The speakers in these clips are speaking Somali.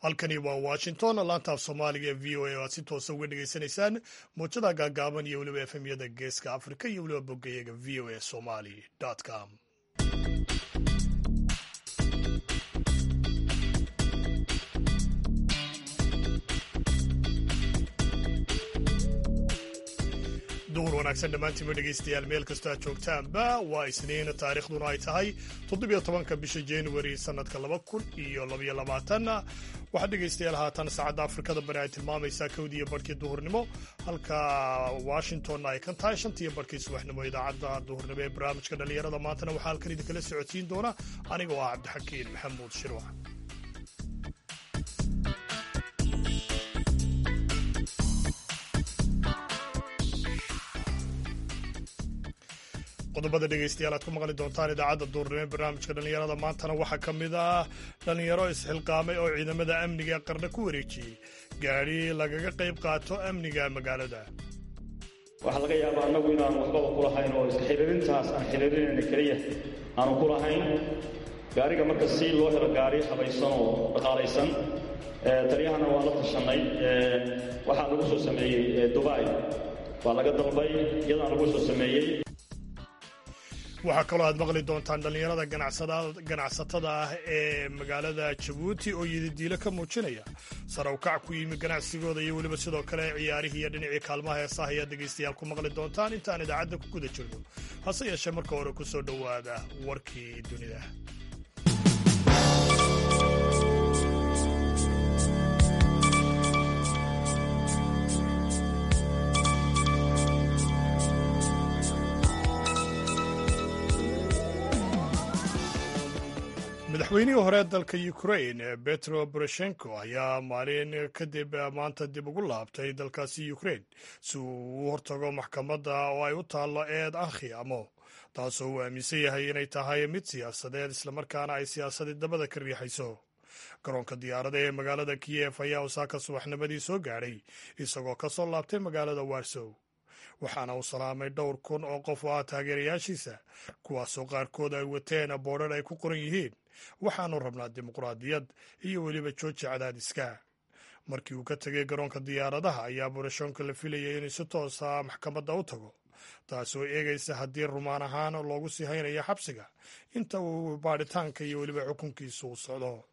halkani waa washington laantaaf soomaaliga ee v o a oo aad si toosa uga dhegaysanaysaan muujada gaagaaban iyo weliba efemyada geeska afrika iyo weliba boggayaga v o a somali com duhur wanaagsan dhammaantiinba dhegaystayaal meel kastoo aad joogtaanba waa isniin taariikhduna ay tahay toddobiyo tobanka bisha januari sannadka laba kun iyo labaiyo labaatan waxaad dhegaystayaal haatan saacadda afrikada bari ay tilmaamaysaa kowdiiyo barhkii duhurnimo halka washingtonna ay kan tahay shantiiyo barhkii subaxnimo idaacadda duhurnimo ee barnaamijka dhallinyarada maantana waxaa halkan idinkala socodsiin doona aniga oo ah cabdixakiin maxamuud shirwac qodobada dhegaystayaal aad ku maqli doontaan idaacadda duurnimo ee barnaamijka dhallinyarada maantana waxaa ka mid ah dhallinyaro isxilqaamay oo ciidamada amniga ee qarna ku wareejiyey gaadhi lagaga qayb qaato amniga magaalada waxaa laga yaabaa annagu inaan waxbaba ku lahayn oo iska xiriirintaas aan xiriirinayna keliya aanu ku lahayn gaariga marka si loo helo gaari habaysan oo dhaqaalaysan taliyahana waa la tashanay waxaa lagu soo sameeyey dubai waa laga dalbay iyadaan lagu soo sameeyey waxaa kaloo aad maqli doontaan dhallinyarada ganacsatada ah ee magaalada jabuuti oo yididiilo ka muujinaya sare ukac ku yimi ganacsigooda iyo weliba sidoo kale ciyaarihii iyo dhinacii kaalmaha heesaha ayaad dhegaystayaal ku maqli doontaan intaan idaacadda ku guda jirno hase yeeshee marka hore ku soo dhowaada warkii dunida madaxweynihii hore dalka ukrain betro boroshenko ayaa maalin kadib maanta dib ugu laabtay dalkaasi ukrain si uu u hortago maxkamadda oo ay u taallo eed ankhiamo taasoo uu aaminsan yahay inay tahay mid siyaasadeed islamarkaana ay siyaasadii dabada ka riixayso garoonka diyaarada ee magaalada kiyef ayaa usaaka subaxnimadii soo gaadhay isagoo ka soo laabtay magaalada warsow waxaana uu salaamay dhowr kun oo qof oo ah taageerayaashiisa kuwaasoo qaarkood ay wateen boodhar ay ku qoran yihiin waxaanu rabnaa dimuqraadiyad iyo weliba jooji cadaadiska markii uu ka tegay garoonka diyaaradaha ayaa boroshoonka la filayay inuu si toosa maxkamadda u tago taasoo eegaysa haddii rumaan ahaan loogu sii haynayo xabsiga inta uu baadhitaanka iyo weliba xukunkiisu uu socdo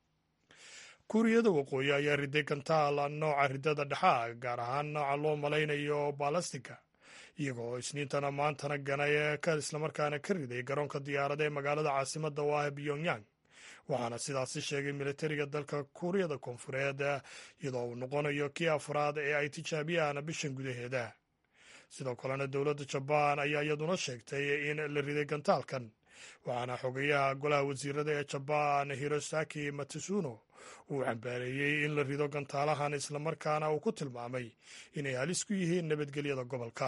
kuuriyada waqooyi ayaa riday gantaal nooca ridada dhexaa gaar ahaan nooca loo malaynayo balastika iyagoo isniintana maantana ganay ka islamarkaana ka riday garoonka diyaarada ee magaalada caasimada oo ah pyongyang waxaana sidaasi sheegay militariga dalka kuuriyada koonfureed iyadoo uu noqonayo kii afraad ee ay tijaabiyaan bishan gudaheeda sidoo kalena dowladda jabaan ayaa iyaduna sheegtay in la riday gantaalkan waxaana xogeyaha golaha wasiirada ee jabaan hirosaki matsuno uu cambaareeyey in la rido gantaalahan islamarkaana uu ku tilmaamay inay halis ku yihiin nabadgelyada gobolka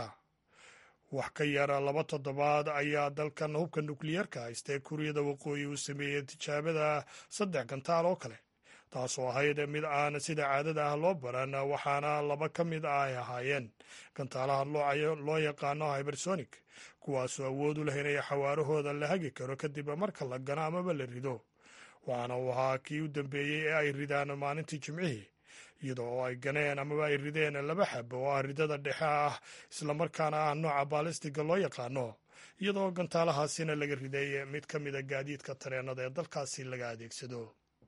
wax ka yar laba toddobaad ayaa dalkan hubka nukliyeerka haysta ee kuuriyada waqooyi uu sameeyey tijaabada saddex gantaal oo kale taasoo ahayd mid aan sida caadada ah loo baran waxaana laba ka mid ah ay ahaayeen gantaalaha loo yaqaano hybersonic kuwaasoo awood u leh inay xawaarahooda la hagi karo kadib marka la gano amaba la rido waxaana uu ahaa kii u dambeeyey ee ay ridaan maalintii jimcihii iyadoo oo ay ganeen amaba ay rideen laba xab oo ah ridada dhexe ah islamarkaana ah nooca baalistiga loo yaqaano iyadoo gantaalahaasina laga riday mid ka mida gaadiidka tareenada ee dalkaasi laga adeegsado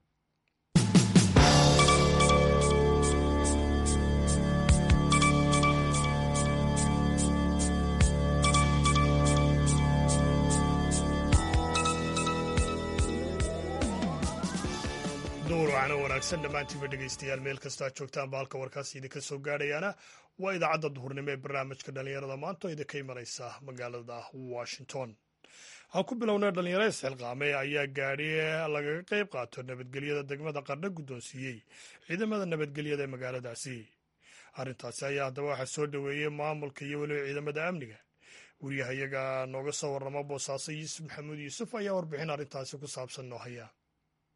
duur wacno wanaagsan dhammaantiinba dhegaystayaal meel kastoo aad joogtaan ba halka warkaasi idinka soo gaadhayaana waa idaacadda duhurnimo ee barnaamijka dhallinyarada maanta oo idinka imanaysa magaalada washington aan ku bilownay dhallinyaro isxilqaamay ayaa gaadhi lagaga qayb qaato nabadgelyada degmada qardho guddoonsiiyey ciidamada nabadgelyada ee magaaladaasi arrintaasi ayaa haddaba waxaa soo dhoweeyey maamulka iyo weliba ciidamada amniga wariyahayaga nooga soo warrama boosaaso yuusuf maxamuud yuusuf ayaa warbixin arrintaasi ku saabsan noo haya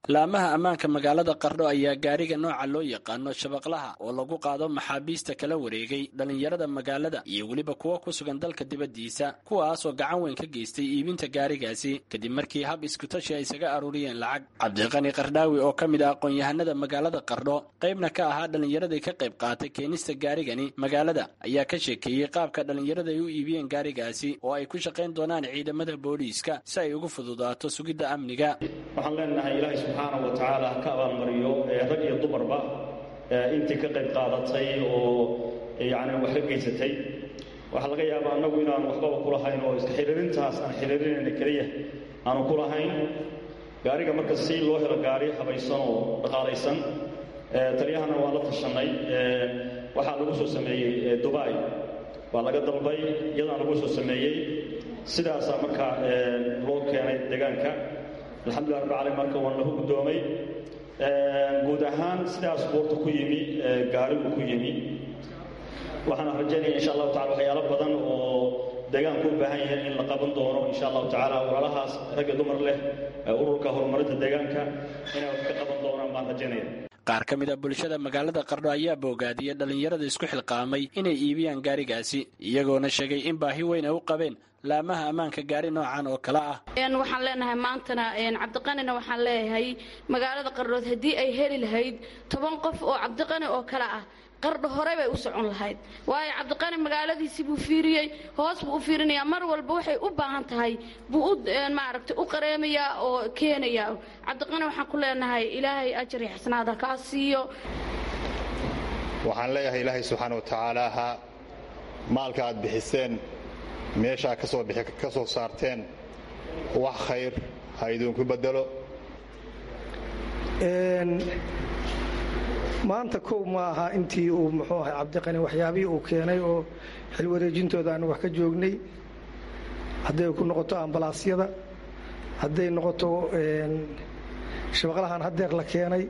laamaha ammaanka magaalada qardho ayaa gaariga nooca loo yaqaano shabaqlaha oo lagu qaado maxaabiista kala wareegay dhallinyarada magaalada iyo weliba kuwa ku sugan dalka dibaddiisa kuwaas oo gacan weyn ka geystay iibinta gaarigaasi kadib markii hab iskutashi ay isaga aruuriyeen lacag cabdiqani qardhaawi oo ka mid ah aqoon-yahanada magaalada qardho qaybna ka ahaa dhallinyaradii ka qayb qaatay keenista gaarigani magaalada ayaa ka sheekeeyey qaabka dhallinyarada ay u iibiyeen gaarigaasi oo ay ku shaqayn doonaan ciidamada booliiska si ay ugu fududaato sugidda amniga waxaan leenahay ilaahay subxaana wa tacaala ha ka abaalmariyo rag iyo dumarba intii ka qayb qaadatay oo yacni wax ka geysatay waxaa laga yaabaa annagu inaan waxbaba ku lahayn oo iska xiriirintaas aan xiriirinayna keliya aanu ku lahayn gaariga marka si loo helo gaari habaysan oo dhaqaalaysan taliyahana waa la tashanay waxaa lagu soo sameeyey dubai waa laga dalbay iyadaan lagu soo sameeyey sidaasaa marka loo keenay deegaanka alxamdullah rabbi calamin marka waan lahu guddoomay guud ahaan sidaas buurta ku yimi gaarigu ku yimi waxaana rajaynaya insha allahu tacala waxyaalo badan oo deegaanku u baahan yahay in la qaban doono insha allahu tacala walaalahaas ragga dumar leh ururka horumarinta deegaanka inay wax ka qaban doonaan baan rajaynaya qaar ka mid a bulshada magaalada qardho ayaa boogaadiyay dhallinyarada isku xilqaamay inay iibiyaan gaarigaasi iyagoona sheegay in baahi weyn ay u qabeen laamaha ammaanka gaari noocan oo kale ah waxaan leenahay maantana cabdiqanina waxaan leeyahay magaalada qardhood haddii ay heli lahayd toban qof oo cabdiqani oo kale ah qardho hore bay u socon lahayd waayo cabdiqani magaaladiisii buu fiiriyey hoos buu u fiirinayaa mar walba waxay u baahan tahay buu u maaragtay u qareemayaa oo keenayaa cabdiqani waxaan ku leenahay ilaahay ajar iyo xasanaada kaa siiyo waxaan leeyahay ilaahay subxaana wa tacaala ha maalka aad bixiseen meeshaa ka soo bixi ka soo saarteen wax khayr ha idinku beddelo maanta kow ma aha intii uu muxuu ahay cabdiqani waxyaabihii uu keenay oo xilwareejintooda aanu wax ka joognay hadday ku noqoto ambalaasyada hadday noqoto shabaqlahan haddeer la keenay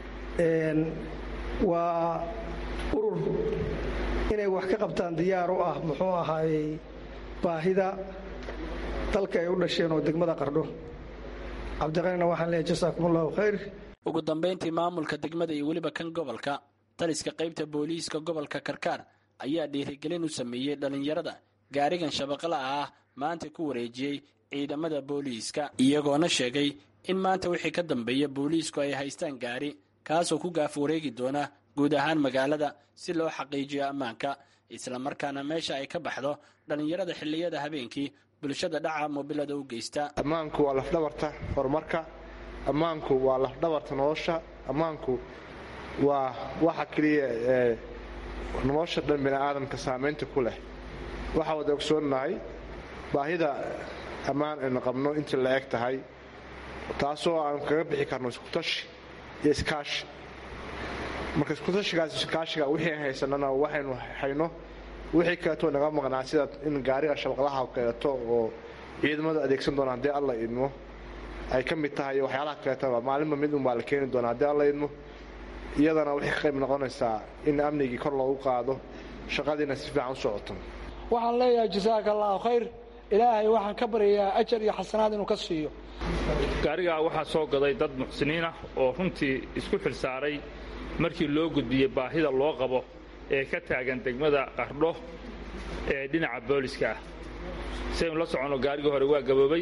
waa urur inay wax ka qabtaan diyaar u ah muxuu ahaayey baahida dalka ay u dhasheen oo degmada qardho cabdiqanina waxaan leeyahay jasaakum allahu khayr ugu dambayntii maamulka degmada iyo weliba kan gobolka taliska qaybta booliiska gobolka karkaar ayaa dhiirigelin u sameeyey dhallinyarada gaarigan shabaqla ah maanta ku wareejiyey ciidamada booliiska iyagoona sheegay in maanta wixii ka dambeeya booliisku ay haystaan gaari kaasoo ku gaaf wareegi doona guud ahaan magaalada si loo xaqiijiyo ammaanka islamarkaana meesha ay ka baxdo dhallinyarada xilliyada habeenkii bulshada dhaca moobilada u geysta ammaanku waa lafdhabarta horumarka ammaanku waa lafdhabarta nolosha ammaanku waa waxa keliya ee nolosha dhan bini'aadamka saamaynta ku leh waxaa wada ogsoonnahay baahida ammaan aynu qabno intii la eg tahay taasoo aan kaga bixi karno iskutashi iyo iskaashi marka iskutashigaas iskaashiga wixii aan haysanana waxaynu hayno wixii kaleetoo naga maqnaa sida in gaariga shabaqlaha kaleeto oo ciidamadu adeegsan doona haddii alla idmo ay ka mid tahay iyo waxyaalaha kaleetaba maalinba mid unbaa la keeni doona haddii alla idmo iyadana waxay ka qayb noqonaysaa in amnigii kor loogu qaado shaqadiina si fiican u socoto waxaan leeyahay jasaaka allahu khayr ilaahay waxaan ka baryayaa ajar iyo xasanaad inuu ka siiyo gaarigaa waxaa soo gaday dad muxsiniin ah oo runtii isku xilsaaray markii loo gudbiyey baahida loo qabo ee ka taagan degmada qardho ee dhinaca booliska ah saynu la soconno gaarigii hore waa gaboobay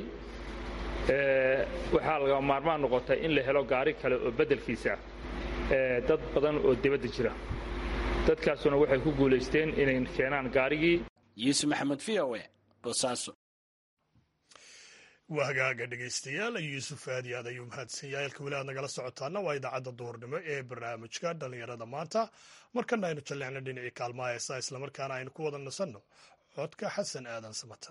waxaa laga maarmaan noqotay in la helo gaari kale oo beddelkiisa ah dad badan oo dibadda jira dadkaasuna waxay ku guulaysteen inay keenaan gaarigii yuusuf maxamed v o e boosaaso waa hagaaga dhegaystayaal yuusuf aad iyo aad ayuu mahadsan yahay halka weli aad nagala socotaana waa idaacadda duurnimo ee barnaamijka dhallinyarada maanta markana aynu jalleecno dhinacii kaalmaha heesaa islamarkaana aynu ku wada nasanno codka xasan aadan samatar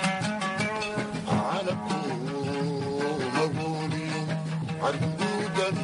عربو مغولي عربو دمري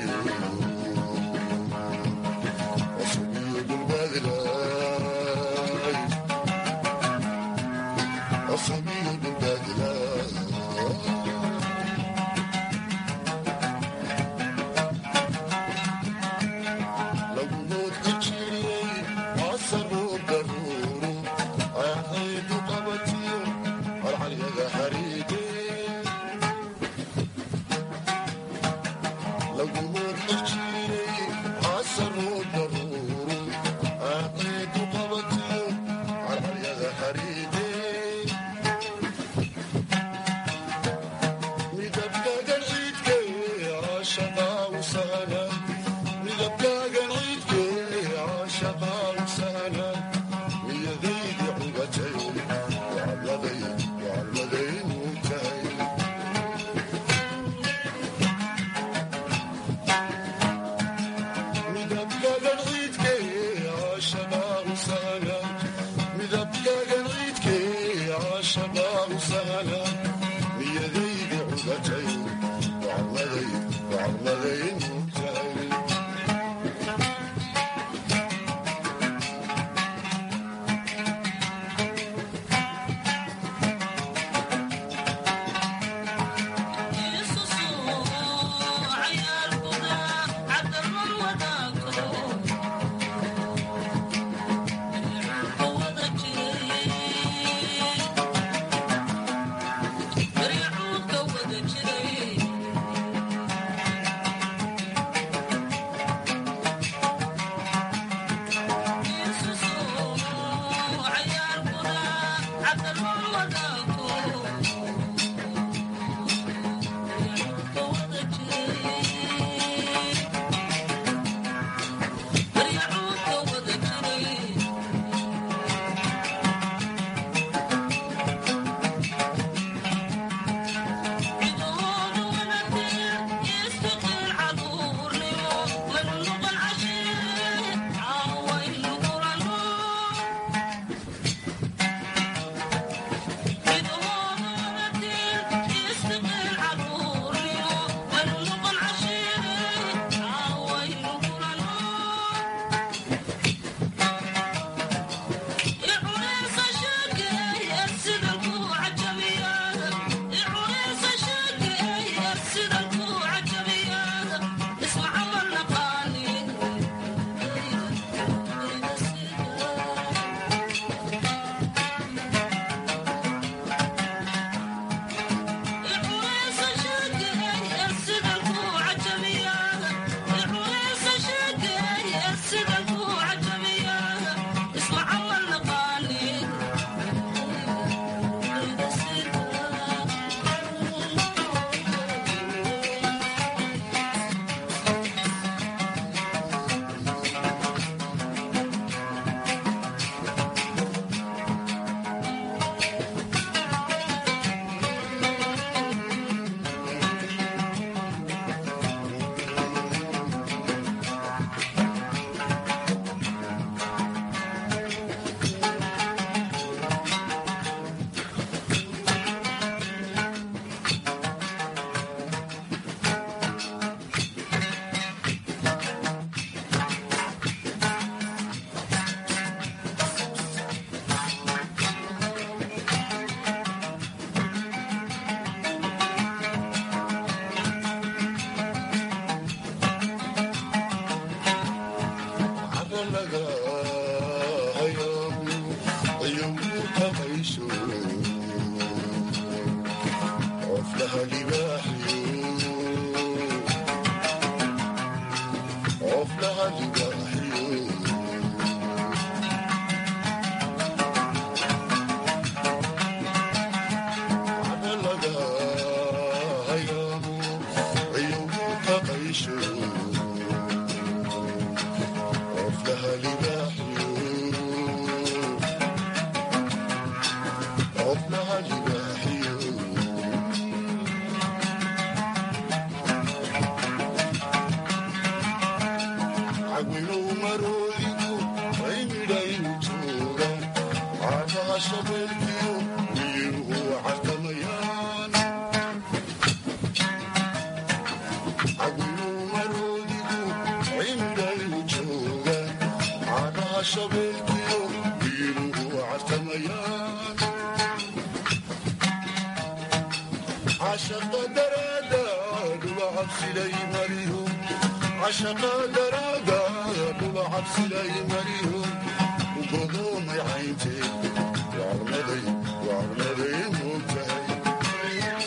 Thank you. shabeelkiyo biiluhu cartamayaan cashaqa daraada dhula cabsilay marihu cashaqa daraada dhula cabsilay marihu ugodoomay caynteed wacnaday wacnaday moogtahay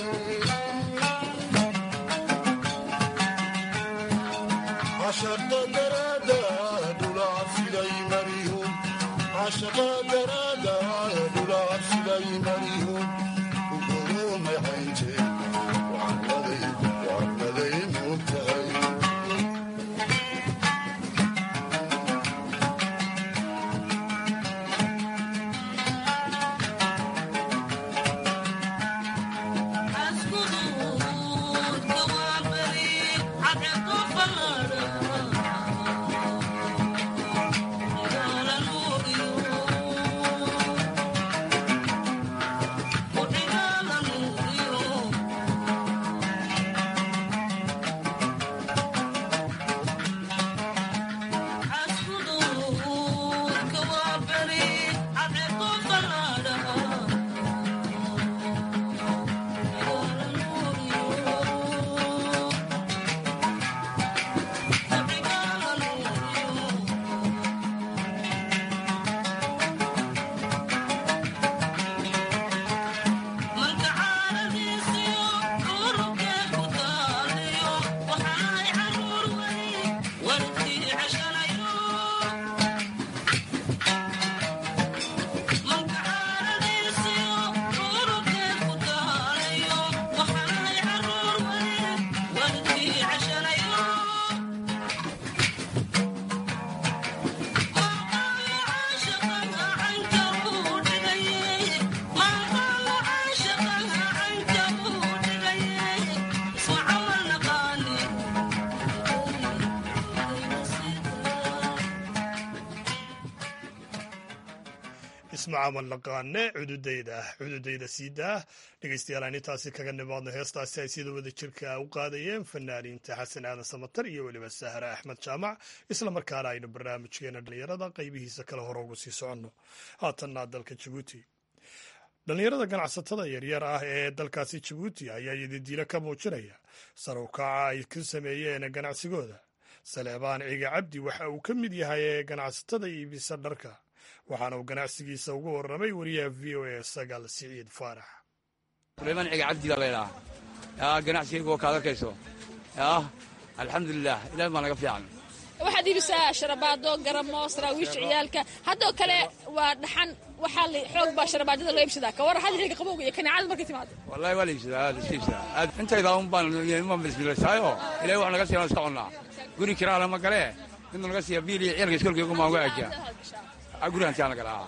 cashaqa daraada dhula cabsilay marihu cashaqa daraada dhula cabsilay marihu ugodoomay caynteed wacnaday wacnaday moogtahay ismacaamal naqaane cududayda cududayda siidaa dhegeystayaal aan intaasi kaga nimaadno heestaasi ay sida wada jirka u qaadayeen fanaaniinta xasan aadan samatar iyo weliba sahre axmed jaamac isla markaana aynu barnaamijkeena dhallinyarada qaybihiisa kale hore ugu sii soconno haatanna dalka jabuuti dhallinyarada ganacsatada yaryar ah ee dalkaasi jabuuti ayaa yadidiilo ka muujinaya sar u kaca ay ku sameeyeen ganacsigooda saleebaan ciga cabdi waxa uu ka mid yahay ee ganacsatada iibisa dharka waxaana uu ganacsigiisa ugu warramay wariyaha v o a sagaal siciid faarax sulaymaan ciga cabdi baa laydhaha yaa ganacsigayga oo kaad arkayso yaa alxamdulilah ilaah baa naga fiican waxaad iibisaa sharabaado garamo saraawiisha ciyaalka haddoo kale waa dhaxan waxaa la xoog baa sharabaadada loo iibsadaa ka war had xilliga qabowga iyo kaneecada markay timaado wallahi waa la iibsadaa aad iska iibsadaa aad intaydaa un baan iman bismilaysaayo ilahay wax naga siiyan iska connaa guri kiraala ma galee inuu naga siiya biil iyo ciyalka iskolkaygu maan uga ajiya guri hantiyaana galaa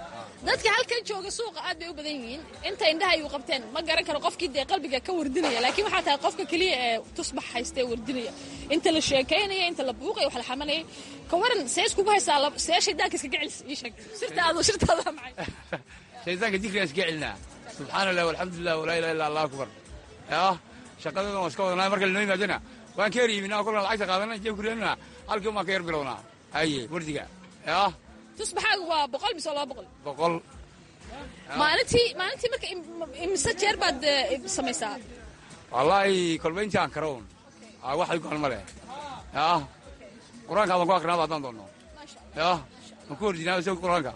dadka halkan jooga suuqa aad bay u badan yihiin inta indhaha ayuu qabteen ma garan karo qofkii dee qalbiga ka wardinaya laakiin waxaa tahay qofka keliya ee tusbax haysta ee wardinaya inta la sheekaynaya inta la buuqaya wax la xamanaya ka waran see iskugu haysaa see shaydaanka iskaga celis ii sheeg sirtaadu sirtaada maxay shaydaanka dikriga iska celinaa subxaana allah walxamdulilah walaa ilaha illa allah akbar yaa shaqadeedan waa iska wadanaa marka lanoo yimaadana waan ka eryiminaa kolkaan lacagta qaadana jeeb kureenana halkii baan ka yar bilownaa aye wardiga yaa tusbaxaagu waa boqol mise laba boqol boqol maalintii maalintii marka imise jeer baad samaysaa wallaahi kolba intii aan karown waxay go'an ma leh yaa qur-aanka baan ku akrinaaba haddaan doonno yaa ma ku hordinaa isaga qur-aanka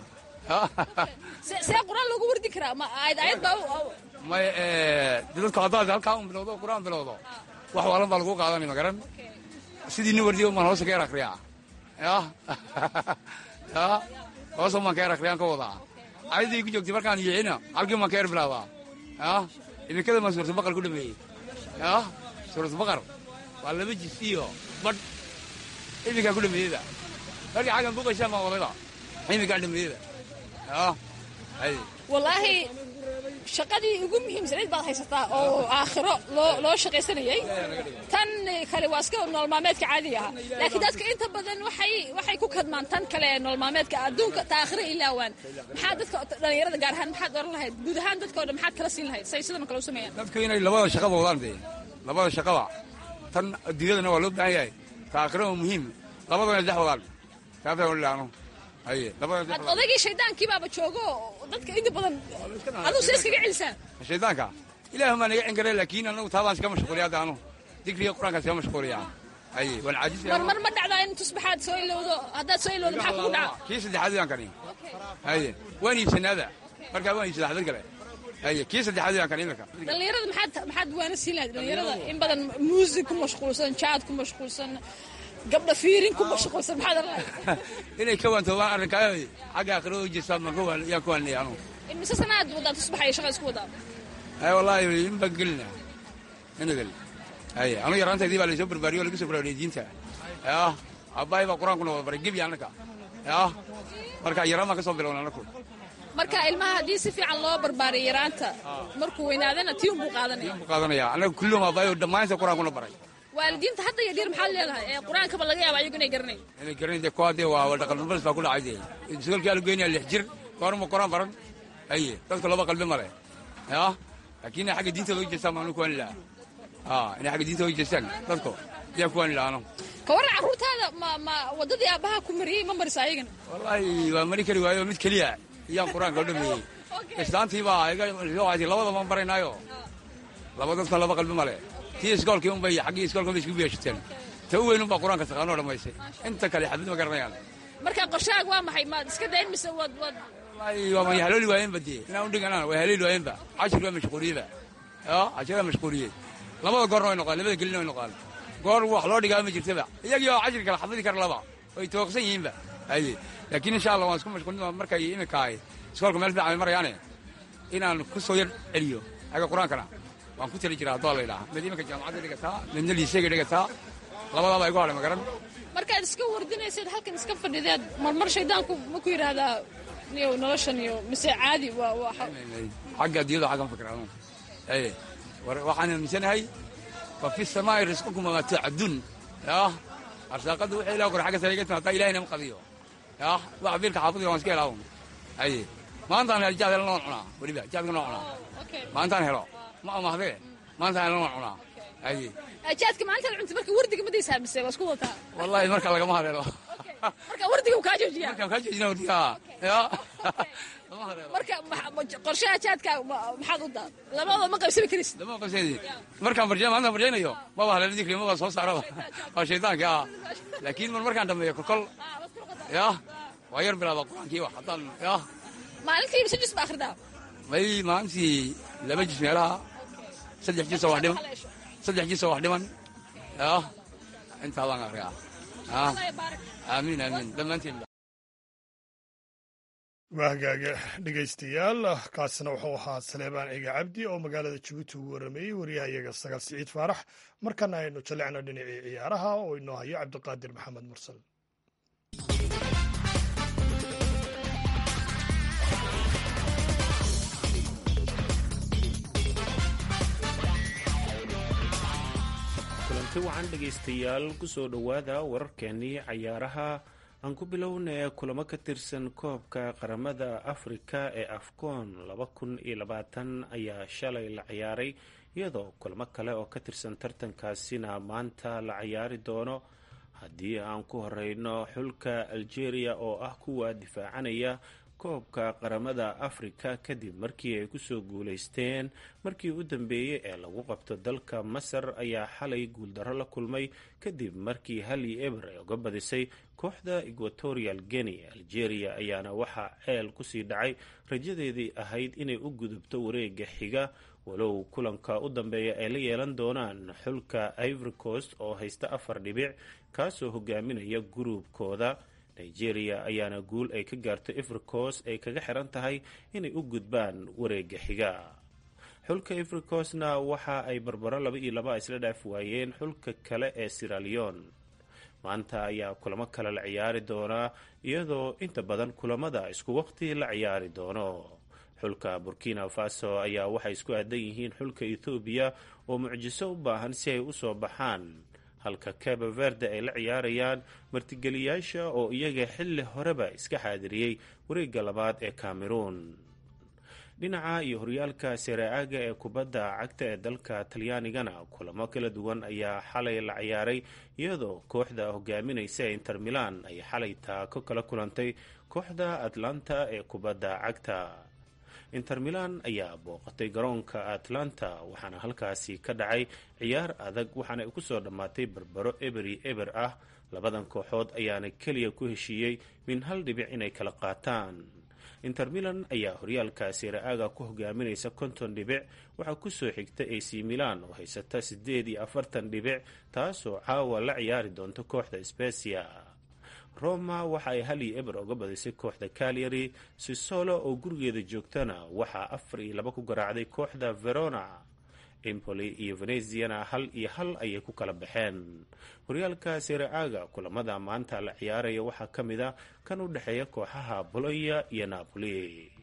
see qur-aan loogu wardi karaa ma aayad aayad baa may dadku haddaad halkaa un bilowdo qur-aan bilowdo wax waalan baa lagu qaadanay ma garan sidii nin wardiyo maan hoosta ka yar akriyaa yaa yaa hoosta maan ka yar akriyaan ka wadaa ayaddii ku joogtay markaan yicina halkii maan ka yar bilaabaa yaa iminkada maan suuratu baqar ku dhameeyey yaa suuratu baqar waa laba jis iyo badh iminkaa ku dhameeyeyda markii xaggan buuqaysaan baan wadayba iminkaan dhameeyeyda yaa hay wallaahi shaqadii ugu muhiimsanayd baad haysataa oo aakhiro loo loo shaqaysanayay tan kale waa iska noolmaalmeedka caadiga ahaa laakiin dadka inta badan waxay waxay ku kadmaan tan kale ee noolmaalmeedka adduunka ta aakhiro ilaawaan maxaa dadka dhallinyarada gaar ahaan maxaad oran lahayd guud ahaan dadka o dhan maxaad kala siin lahayd say sidan kale u sameeyaan dadku inay labada shaqaba wadaan dee labada shaqaba tan adduunyadana waa loo baahan yahay ta aakhiro waa muhiim labadana dex wadaan kaafaa walilaano haye labada Had odaygii shaydaankii baaba joogo oo dadka inta badan aduu see iskaga celisaan shaydaanka ilaahu maa naga cengare laakiin anagu taabaan iska mashquuliya hadda anu digriga qur-aanka iska mashquuliya haye waan caajis mar mar ma dhacdaa in tusbaxaad soo ilowdo haddaad soo ilowdo maxaa kugu dhaca kii saddexaad yaan kani haye waan iibsanaada markaa waan iibsadaa xadad kale haye kii saddexaad yaan kani iminka dhallinyarada maxaad maxaad waana siin lahayd dhallinyarada in badan muusig ku mashquulsan jaad ku mashquulsan gabdha fiirin ku mashquulsan maxaad oran lahayd inay ka waantoobaan arrinkaa xagga aakhiro u jeestaan baan ka waan yaan ku waanaya anu mise sanaad wadaa tusbaxa iyo shaqa isku wadaa haye wallaahi in baan gelina ina gel haye anu yaraantaydii baa laysoo barbaariyo o lagu soo barbaariyey diinta yah aabbahay baa qur-aanku na wada baray gebi annaka yah marka yaraan baan ka soo bilowna anaku marka ilmaha haddii si fiican loo barbaariyo yaraanta markuu weynaadana tii unbuu qaadanaya buu qaadanaya annaga kullum aabbahay oo dhammaanta qur-aanku na baray waalidiinta hadda iyo dhir maxaad leedahay ee qur-aankaba laga yaaba ayagu inay garanayn inay garanay dee kuwa dee waa dhaqanbalis baa ku dhacay dee isgoolkii alu geynaya lix jir goorma qur-aan baran haye dadka laba qalbi male yah laakiin inay xagga diinta loo jeestaan baan anu kuwani lahaa a inay xagga diinta loo jeestaan dadko yaan kuwani lahaa anu ka warran carruurtaada ma ma waddadii aabbaha ku mariyey ma marisa ayagana wallaahi waa mari kari waayo mid keliya iyaan qur-aanka u dhameeyey islaantii baa iga labada baan baraynaayo laba dadka laba qalbi male tii iskoolkii unbay xaggii iskoolka bay isku beeshateen ta u weyn unbaa qur-aanka taqaanoo dhammaysay inta kale xabid ma garanayaan marka qorshahaaga waa maxay maad iska dayn mise wad wad wallaahi waa ma halooli waayeenba dee inaan u dhiganaan waa halooli waayeenba cashir waa mashquuliyeba ya cashir waa mashquuliyey labada goorna way noqdaan labada gelina way noqdaan goor wax loo dhigaa ma jirtaba iyagii oo cashir kale xafidi kara laba way tooqsan yihiinba haye laakiin insha allah waan isku mashquulin markay iminka ahay iskoolka meel fiican ay marayaane inaan ku soo yar celiyo aga qur-aankana waan ku tali jiraa haddoo la yidhaha mid iminka jaamacadda dhigataa midna liiseyga dhigataa labadaaba igu hadhay ma garan markaad iska wardinaysayd halkan iska fadhideed marmar shaydaanku ma ku yidhaahdaa niyow noloshan iyo mise caadi waa waa xagga adiyado xaggan fikra anu haye waxaan aaminsanahay fa fi samaa'i risqukum wamaa tuucaduun yah arsaaqadda wixii ilaah qor xagga sare iga timaadaa ilahina ma qadiyo yah wax biilka xaafadiga waan iska helaa haye maantaan hel jaad helo noon cunaa weliba jaadka noon cunaa maantaan helo ma amahdee maantaan helo noon cunaa haye jaadka maalinta la cunta marka wardiga ma daysaa mise waa isku wataa wallaahi marka lagama hadheelo marka wardiga uu kaa joojiyaa markaan kaa joojina wardiga ya marka qorshaha jaadka maxaad u daa labadooda ma qaybsami karaysid lama qabseedi markaan barjay maalintaan barjaynayo maba haleelo dikri maba soo saaraba waa shaydaanka ah laakiin mar markaan dhameeyo kolkol ya waa yar bilaaba qur-aankii wax haddaan ya maalintii mise jus ba akhridaa may maalintii laba jis meelaha saddex jis oo wax dhiman saddex jis oo wax dhiman ya intaa baan akriyaa aamiin aamiin dhammaantiin waa hagaaga dhegaystayaal kaasina wuxuu ahaa saleebaan ciga cabdi oo magaalada jabuuti ugu warrameeyey waryahayaga sagaal siciid faarax markana aynu jallecno dhinacii ciyaaraha oo inoo hayo cabdiqaadir maxamed mursal kulanti wacan dhegaystayaal kusoo dhowaada wararkeenii cayaaraha aan ku bilownay kulamo ka tirsan koobka qaramada afrika ee afcoon laba kun iyo labaatan ayaa shalay la ciyaaray iyadoo kulamo kale oo ka tirsan tartankaasina maanta la ciyaari doono haddii aan ku horeyno xulka algeria oo ah kuwa difaacanaya koobka qaramada afrika kadib markii ay kusoo guuleysteen markii u dambeeyey ee lagu qabto dalka masar ayaa xalay guuldarro la kulmay kadib markii hali eber ay uga badisay kooxda equatorial guinea algeria ayaana waxaa ceel kusii dhacay rajadeedii ahayd inay u gudubto wareega xiga walow kulanka u dambeeya ay la yeelan doonaan xulka ivory coast oo haysta afar dhibic kaasoo hogaaminaya guruubkooda nigeria ayaana guul ay ka gaarto ifricos ay kaga xiran tahay inay u gudbaan wareega xiga xulka ifricosna waxa ay barbaro laba iyo laba isla dhaaf waayeen xulka kale ee siraleon maanta ayaa kulamo kale la ciyaari doonaa iyadoo inta badan kulamada isku waqti la ciyaari doono xulka burkina faso ayaa waxay isku aadan yihiin xulka ethoobiya oo mucjiso u baahan si ay usoo baxaan halka cabo verde ay la ciyaarayaan martigeliyaasha oo iyaga xilli horeba iska xaadiriyey wareegga labaad ee cameroon dhinaca iyo horyaalka sereaaga ee kubadda cagta ee dalka talyaanigana kulamo kala duwan ayaa xalay la ciyaaray iyadoo kooxda hogaaminaysa ee inter milan ay xalay taako kala kulantay kooxda atlanta ee kubadda cagta inter milan ayaa booqatay garoonka atlanta waxaana halkaasi ka dhacay ciyaar adag waxaana ay kusoo dhammaatay berbero eberi eber ah labadan kooxood ayaana keliya ku heshiiyey min hal dhibic inay kala qaataan inter milan ayaa horyaalka seera-aaga ku hogaaminaysa konton dhibic waxaa kusoo xigta ac milan oo haysata siddeed iyo afartan dhibic taasoo caawa la ciyaari doonta kooxda specia roma waxa ay hal iyo eber oga badisay kooxda calyary sisolo oo gurigeeda joogtana waxaa afar iyo laba ku garaacday kooxda verona empoli iyo veneziana hal iyo hal ayay ku kala baxeen horyaalka sereaaga kulamada maanta la ciyaaraya waxaa ka mid a kan u dhexeeya kooxaha bolonya iyo napoli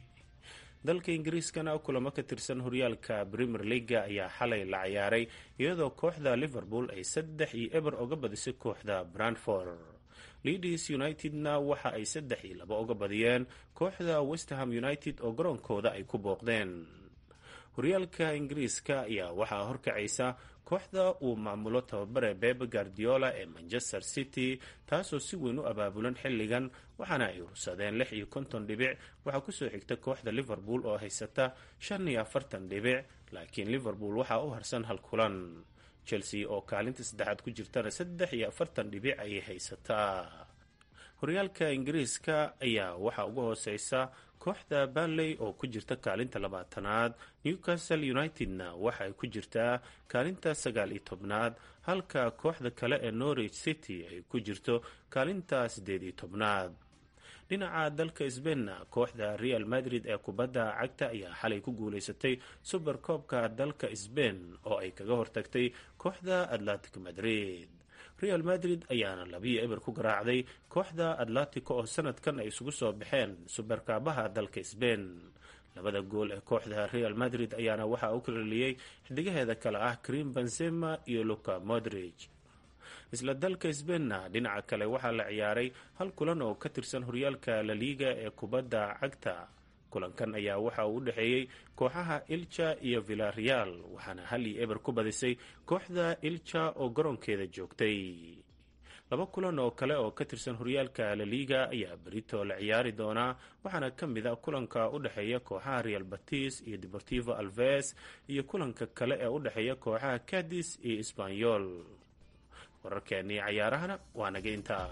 dalka ingiriiskana kulamo ka tirsan horyaalka premier leaga ayaa xalay la ciyaaray iyadoo kooxda liverpool ay saddex iyo eber oga badisay kooxda brandford leeds unitedna waxa ay saddex iyo laba oga badiyeen kooxda westerham united oo garoonkooda ay ku booqdeen horyaalka ingiriiska ayaa waxaa horkacaysa kooxda uu maamulo tababare bebe guardiola ee manchester city taasoo si weyn u abaabulan xilligan waxaana ay ursadeen lix iyo konton dhibic waxaa kusoo xigta kooxda liverpool oo haysata shan iyo afartan dhibic laakiin liverpool waxaa u harsan hal kulan chelsea oo kaalinta saddexaad ku jirtana saddex iyo afartan dhibic ayay haysataa horyaalka ingiriiska ayaa waxaa uga hooseysa kooxda banley oo ku jirta kaalinta labaatanaad newcastle unitedna waxa ay ku jirtaa kaalinta sagaal iyo tobnaad halka kooxda kale ee norwich city ay ku jirto kaalinta siddeed iyo tobnaad dhinaca dalka sbainna kooxda real madrid ee kubadda cagta ayaa xalay ku guuleysatay suber koobka dalka sbain oo ay kaga hortagtay kooxda atlantic madrid real madrid ayaana labiyo eber ku garaacday kooxda atlatico oo sanadkan ay isugu soo baxeen suberkaabaha dalka sbain labada gool ee kooxda real madrid ayaana waxaa u kaleliyey xidigaheeda kale ah karim benzema iyo luka modrich isla dalka sbainna dhinaca kale waxaa la ciyaaray hal kulan oo ka tirsan horyaalka laliga ee kubadda cagta kulankan ayaa waxa uu u dhexeeyey kooxaha ilja iyo villareal waxaana hal iyo eber ku badisay kooxda ilja oo garoonkeeda joogtay laba kulan oo kale oo ka tirsan horyaalka laliga ayaa berito la ciyaari doonaa waxaana ka mid a kulanka u dhexeeya kooxaha real batis iyo deportivo alves iyo kulanka kale ee u dhexeeya kooxaha cadis iyo sbanyol wararkeennii cayaarahana waa naga intaa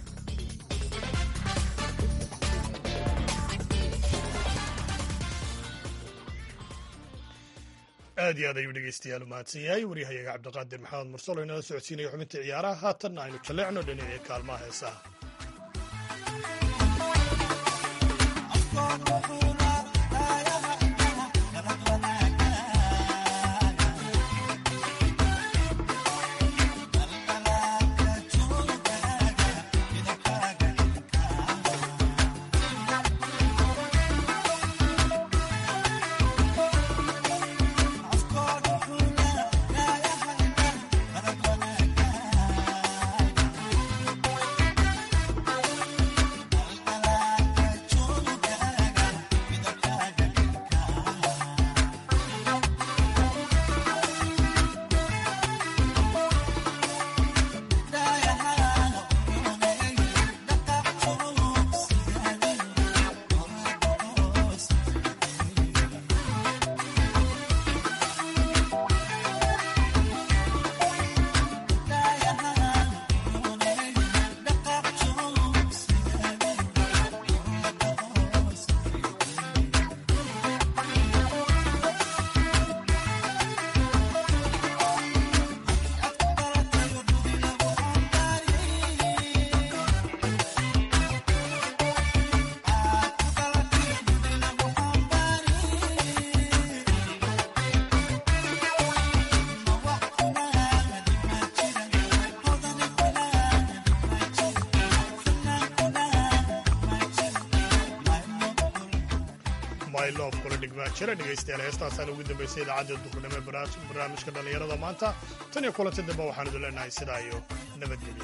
aad iyo aad ayuu dhegeystayaal u mahadsan yahay waryahayaga cabdiqaadir maxamed mursalo inala socodsiinaya xubinta ciyaaraha haatanna aynu jalleecno dhinacii kaalmaha heesaha mylof kula dhigmaa jira dhegaystayaal heestaasaan ugu dambaysay idaacadda duhurnimo ee barnaamijka dhallinyarada maanta tan iyo kulanti dambe waxaan idin leenahay sidaa iyo nabadgelyo